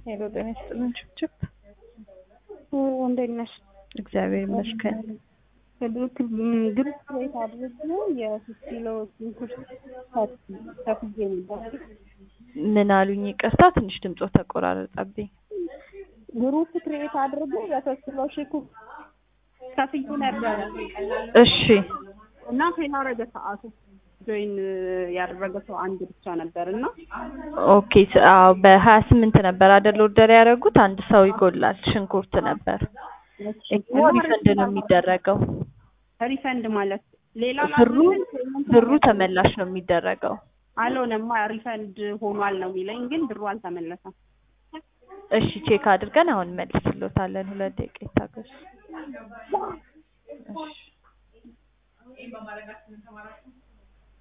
ሄሎ ጤና ይስጥልን ችብችብ እንዴት ነሽ? እግዚአብሔር ይመስገን። ግሩፕ ክሬት አድርጎ የሶስት ኪሎ ሽንኩርት ከፍዬ ነበር። ምን አሉኝ? ይቅርታ ትንሽ ድምጾ ተቆራረጠብኝ። ግሩፕ ክሬት አድርጎ የሶስት ኪሎ ሽንኩርት ከፍዬ ነበረ እሺ እና ፌል አደረገ ሰዓቱ። ጆይን ያደረገ ሰው አንድ ብቻ ነበር እና ኦኬ ስ- አዎ በሀያ ስምንት ነበር አይደል ኦርደር ያደረጉት አንድ ሰው ይጎላል ሽንኩርት ነበር ይሄ ሪፈንድ ነው የሚደረገው ሪፈንድ ማለት ሌላ ብሩ ፔመንት ብሩ ተመላሽ ነው የሚደረገው አልሆነማ ሪፈንድ ሆኗል ነው የሚለኝ፣ ግን ብሩ አልተመለሰም። እሺ ቼክ አድርገን አሁን መልስሎታለን ሁለት ደቂቃ ይታገሱ እሺ